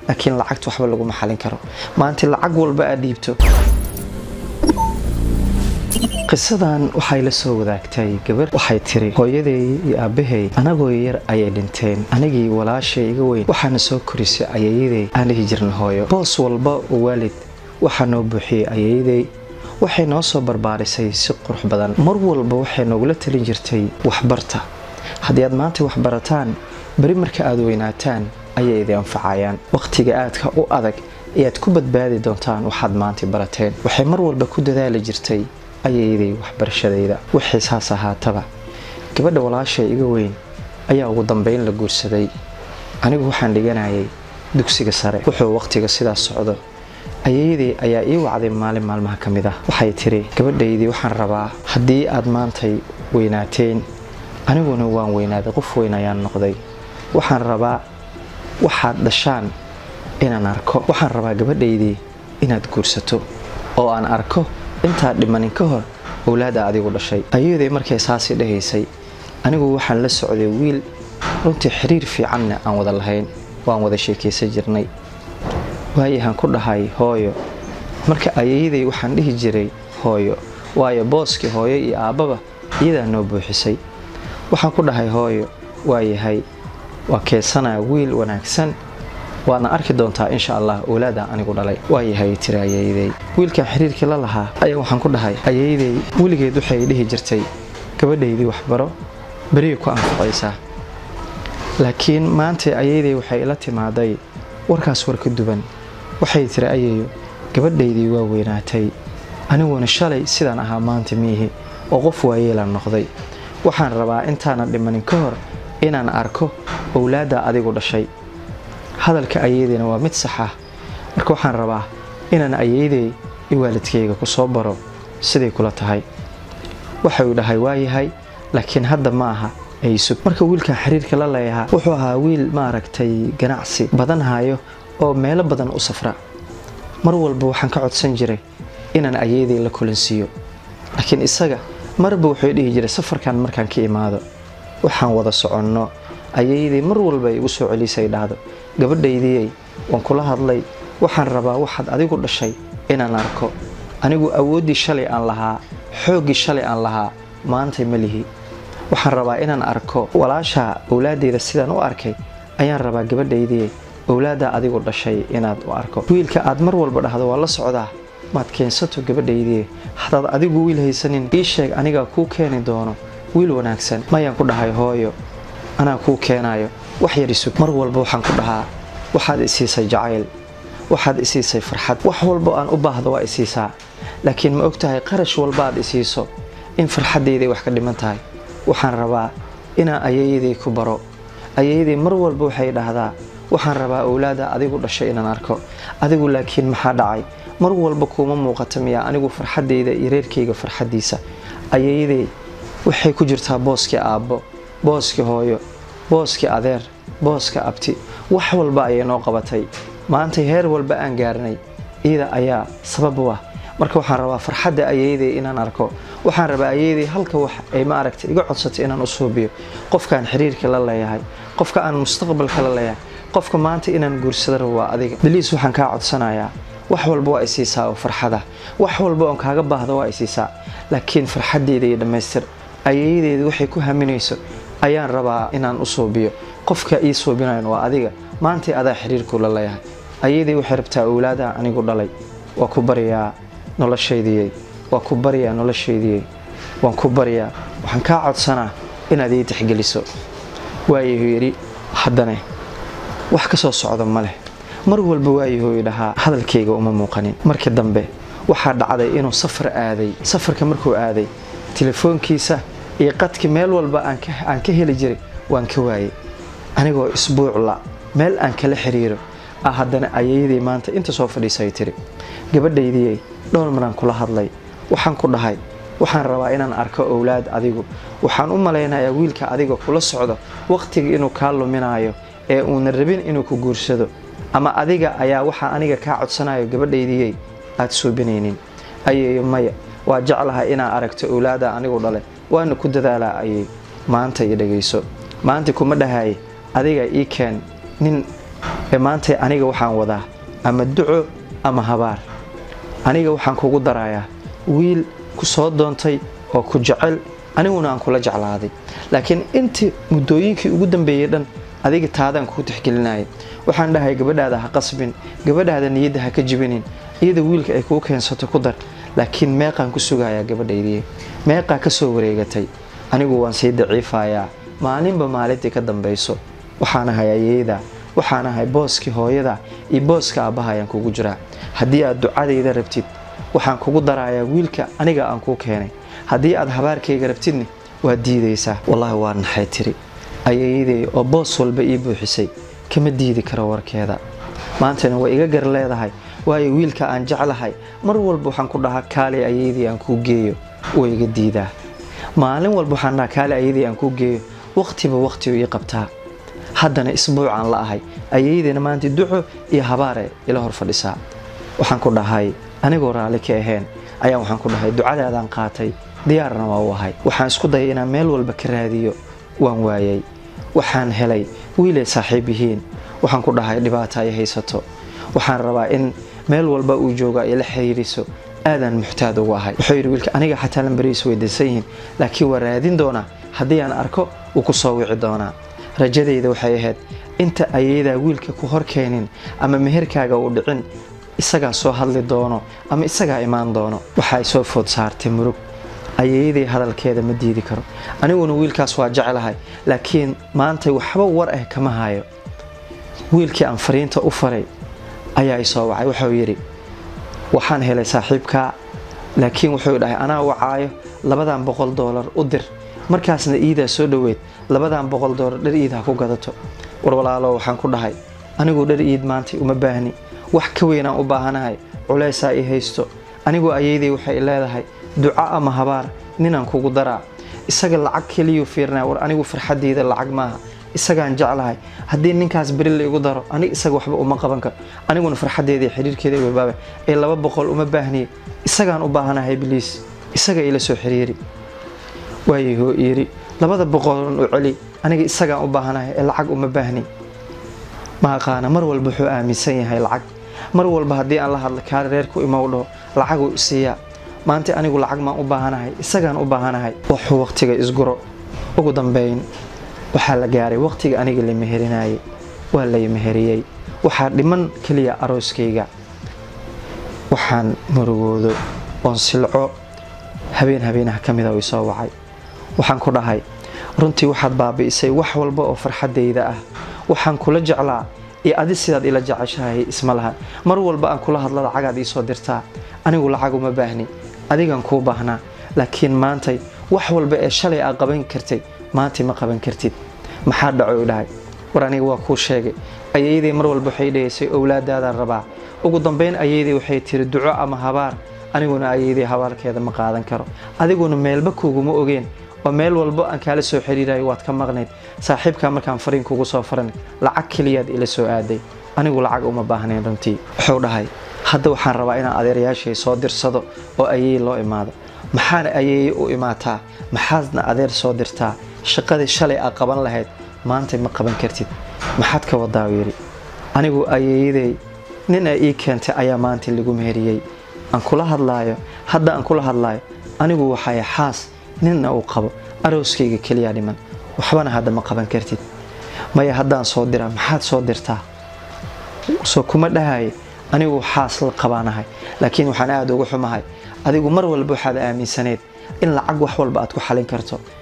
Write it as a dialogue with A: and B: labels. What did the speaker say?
A: laakiin lacagta waxba laguma xalin karo maanta lacag walba aad dhiibto qisadan waxay la soo wadaagtay gabar waxay tiri hooyaday iyo aabbahay anagoo yar ayay dhinteen anigii walaashay iga weyn waxaana soo korisay ayayaday aan dhihi jirna hooyo boos walba oo waalid waxaa noo buuxiyey ayayaday waxay noo soo barbaarisay si qurux badan mar walba waxay noogula talin jirtay waxbarta haddii aad maanta waxbarataan beri marka aad weynaataan ayay idi anfacayaan wakhtiga aadka u adag ayaad ku badbaadi doontaan waxaad maanta barateen waxay mar walba ku dadaali jirtay ayayday waxbarashadayda wixii saas ahaataba gabadha walaashay iga weyn ayaa ugu dambeyn la guursaday anigu waxaan dhiganayay dugsiga sare wuxuu wakhtiga sidaas socdo ayayaday ayaa ii wacday maalin maalmaha ka mid ah waxay tiri gabadhaydii waxaan rabaa haddii aad maantay weynaateen aniguna waan weynaaday qof weyn ayaan noqday waxaan rabaa waxaad dhashaan inaan arko waxaan rabaa gabadhaydii inaad guursato oo aan arko intaad dhimanin ka hor owlaada adigu dhashay ayaday markay saasii dhahaysay anigu waxaan la socday wiil runtii xiriir fiicanna aan wada lahayn waan wada sheekaysan jirnay waayahaan ku dhahay hooyo marka ayayaday waxaan dhihi jiray hooyo waayo booskii hooyo iyo aabbaba iyadaa noo buuxisay waxaan ku dhahay hooyo waayahay waa keesanaa wiil wanaagsan waadna arki doontaa insha allah owlaada anigu dhalay waayahay tiri ayayaday wiilkan xiriirkii la lahaa ayaa waxaan ku dhahay ayayaday weligeed waxay dhihi jirtay gabadhaydii waxbaro beriyay ku anfacaysaa laakiin maanta ayayaday waxay ila timaaday warkaas war ka duwan waxay tiri ayayo gabadhaydii waa weynaatay aniguna shalay sidaan ahaa maanta miihi oo qof waayeelaan noqday waxaan rabaa intaanan dhimanin ka hor inaan arko owlaadda adigu dhashay hadalka ayayadayna waa mid sax ah marka waxaan rabaa inaan ayayaday i waalidkayga ku soo baro siday kula tahay waxau dhahay waayahay laakiin hadda ma aha aysug marka wiilkan xiriirka la leeyahaa wuxuu ahaa wiil maaragtay ganacsi badan hayo oo meelo badan u safra mar walba waxaan ka codsan jiray inaan ayayaday la kulansiiyo laakiin isaga marba wuxuu dhihi jiray safarkan markaan ka imaado waxaan wada soconno ayayaday mar walba igu soo celisay dhahdo gabadhaydiyey waan kula hadlay waxaan rabaa waxaad adigu dhashay inaan arko anigu awooddii shalay aan lahaa xooggii shalay aan lahaa maantay ma lihi waxaan rabaa inaan arko walaasha owlaadeyda sidaan u arkay ayaan rabaa gabadhaydiyey owlaaddaa adigu dhashay inaad u arko wiilka aad mar walba dhahdo waa la socdaa maad keensato gabadhaydii hadaad adigu wiil haysanin ii sheeg anigaa kuu keeni doono wiil wanaagsan mayaan ku dhahay hooyo anaa kuu keenayo wax yar isug mar walba waxaan ku dhahaa waxaad isiisay jacayl waxaad isiisay farxad wax walba aan u baahdo waa isiisaa laakiin ma og tahay qarash walba aad isiiso in farxaddayday wax ka dhiman tahay waxaan rabaa inaan ayayaday ku baro ayayaday mar walba waxay dhahdaa waxaan rabaa owlaada adigu dhashay inaan arko adigu laakiin maxaa dhacay mar walba kuuma muuqata miyaa anigu farxaddayda iyo reerkayga farxaddiisa ayayaday waxay ku jirtaa booskii aabbo booskii hooyo booskii adeer booska abti wax walba ayay noo qabatay maantay heer walba aan gaarnay iyada ayaa sabab u ah marka waxaan rabaa farxadda ayayaday inaan arko waxaan rabaa ayayaday halka wax ay ma aragtay iga codsatay inaan u suubiyo qofkaan xiriirka la leeyahay qofka aan mustaqbalka la leeyahay qofka maanta inaan guursada rabo waa adiga baliis waxaan kaa codsanayaa wax walba waa isiisaa oo farxada wax walba oon kaaga baahda waa isiisaa laakiin farxaddeyda iyo dhammaystir ayayadeeda waxay ku haminayso ayaan rabaa inaan u suubiyo qofka ii suubinayan waa adiga maantay adaa xiriirku la leeyahay ayaday waxay rabtaa owlaadaha anigu dhalay waa ku baryaa noloshaydiyey waa ku baryaa noloshaydiyey waan ku baryaa waxaan kaa codsanaa inaad ii tixgeliso waayahu yidhi haddane wax ka soo socda ma leh mar walba waayahu dhahaa hadalkayga uma muuqanin markii dambe waxaa dhacday inuu safar aaday safarka markuu aaday telefoonkiisa iyo qadki meel walba aan ka heli jiray waan ka waayey anigoo isbuucla meel aan kala xiriiro ah haddana ayayaday maanta inta soo fadhiisay tiri gabadhaydiyey dhowr maraan kula hadlay waxaan ku dhahay waxaan rabaa inaan arko owlaad adigu waxaan u malaynayaa wiilka adiga kula socdo wakhtiga inuu kaa luminaayo ee uuna rabin inuu ku guursado ama adiga ayaa waxaa aniga kaa codsanayo gabadhaydiyey aad suubinaynin ayayo maya waa jeclahay inaa aragto owlaada anigu dhale waana ku dadaalaa ayay maanta i dhagayso maanta kuma dhahay adiga ii keen nin ee maantay aniga waxaan wadaa ama duco ama habaar aniga waxaan kugu darayaa wiil ku soo doontay oo ku jecel aniguna aan kula jeclaaday laakiin intii muddooyinkii ugu dambeeyey dhan adiga taadaan kuu tixgelinaya waxaan dhahay gabadhaada ha qasbin gabadhaada niyadda ha ka jibinin iyada wiilka ay kuu keensato ku dar laakiin meeqaan ku sugayaa gabadhaydii meeqaa ka soo wareegatay anigu waan sii daciifayaa maalinba maalintii ka dambayso waxaan ahay ayeeyda waxaan ahay booskii hooyada iyo booska aabbaha ayaan kugu jiraa haddii aad ducadayda rabtid waxaan kugu darayaa wiilka aniga aan kuu keenay haddii aad habaarkayga rabtidni waad diidaysaa wallaahi waa naxay tiri ayeeyaday oo boos walba ii buuxisay kama diidi karo warkeeda maantana way iga gar leedahay waayo wiilka aan jeclahay mar walba waxaan ku dhahaa kaali ayeydii aan kuu geeyo way iga diidaa maalin walba waxaan dhahaa kaali ayeydii aan kuu geeyo waqtiba waqtigu ii qabtaa haddana isbuucaan la ahay ayeydayna maanta duco iyo habaare ila hor fadhisaa waxaan ku dhahay anigoo raalli ka ahayn ayaan waxaan ku dhahay ducadaadaan qaatay diyaarna waa u ahay waxaan isku dayay inaan meel walba ka raadiyo waan waayay waxaan helay wiilay saaxiib yihiin waxaan ku dhahay dhibaata ay haysato waxaan rabaa in meel walba uu jooga ay la xiriiriso aadaan muxtaad ugu ahay wuxuu yidhi wiilka aniga xataa lambarihiisu way dansan yihiin laakiin waa raadin doonaa haddii aan arko wuu ku soo wici doonaa rajadayda waxay ahayd inta ayadaa wiilka ku hor keenin ama meherkaaga uu dhicin isagaa soo hadli doono ama isagaa imaan doono waxaay soo food saartay murug ayeeyaday hadalkeeda ma diidi karo aniguna wiilkaas waa jeclahay laakiin maanta waxba war ah kama hayo wiilkii aan fariinta u faray ayaa i soo wacay wuxuu yidhi waxaan helay saaxiibkaa laakiin wuxuu dhahay anaa wacaayo labadan boqol doolar u dir markaasna iidaa soo dhoweyd labadan boqol doolar dhar iid ha ku gadato war walaalo waxaan ku dhahay anigu dhar iid maanta uma baahni wax ka weynaan u baahanahay culaysaa i haysto anigu ayeyday waxay leedahay duco ama habaar ninaan kugu daraa isaga lacag keliyuu fiirnaa war anigu farxadeyda lacag maaha isagaan jeclahay haddii ninkaas beri la igu daro anig isaga waxba uma qaban karo aniguna farxadeeda iyo xiriirkeeda wabaaba ee laba boqol uma baahniye isagaan u baahanahay biliis isaga ila soo xiriiri waayahoo yiri labada boqolon u celi aniga isagaan u baahanahay ee lacag uma baahni ma aqaana mar walba wuxuu aaminsan yahay lacag mar walba haddii aan la hadla kaali reerku imow dhaho lacaguu siiyaa maanta anigu lacag maan u baahanahay isagaan u baahanahay wuxuu waqtiga isguro ugu dambeyn waxaa la gaaray waqtiga aniga la meherinayay waa lay meheriyey waxaa dhiman keliya arooskayga waxaan murugoodo oon silco habeen habeenaha ka mida ii soo wacay waxaan ku dhahay runtii waxaad baabi'isay wax walba oo farxadayda ah waxaan kula jeclaa iyo adi sidaad ila jeceshahay isma laha mar walba aan kula hadla lacagaad iisoo dirtaa anigu lacag uma baahni adigan kuu baahnaa laakiin maantay wax walba ee shalay aad qaban kartay maantay ma qaban kartid maxaa dhaco dhahay war aniga waa kuu sheegay ayeydey mar walba waxay dhahaysay owlaadaadaan rabaa ugu dambeyn ayeydey waxay tiri duco ama habaar aniguna ayeydey habaarkeeda ma qaadan karo adiguna meelba kuuguma ogeen oo meel walbo aan kaala soo xiriirayo waad ka maqnayd saaxiibkaa markaan fariin kugu soo faran lacag keliyaad ila soo aaday anigu lacag uma baahnayn runtii wuxuu dhahay hadda waxaan rabaa inaan adeerayaashay soo dirsado oo ayeey loo imaado maxaana ayeeye u imaataa maxaadna adeer soo dirtaa shaqadii shalay aad qaban lahayd maanta ma qaban kartid maxaad ka wadaa yidhi anigu ayeeyaday nin ay ii keentay ayaa maanta lagu meheriyey aan kula hadlaayo hadda aan kula hadlaayo anigu waxay xaas ninna uu qabo arooskayga keliya dhiman waxbana hadda ma qaban kartid maya haddaan soo diraa maxaad soo dirtaa soo kuma dhahaye anigu xaas la qabaanahay laakiin waxaan aada uga xumahay adigu mar walba waxaad aaminsaneed in lacag wax walba aad ku xalin karto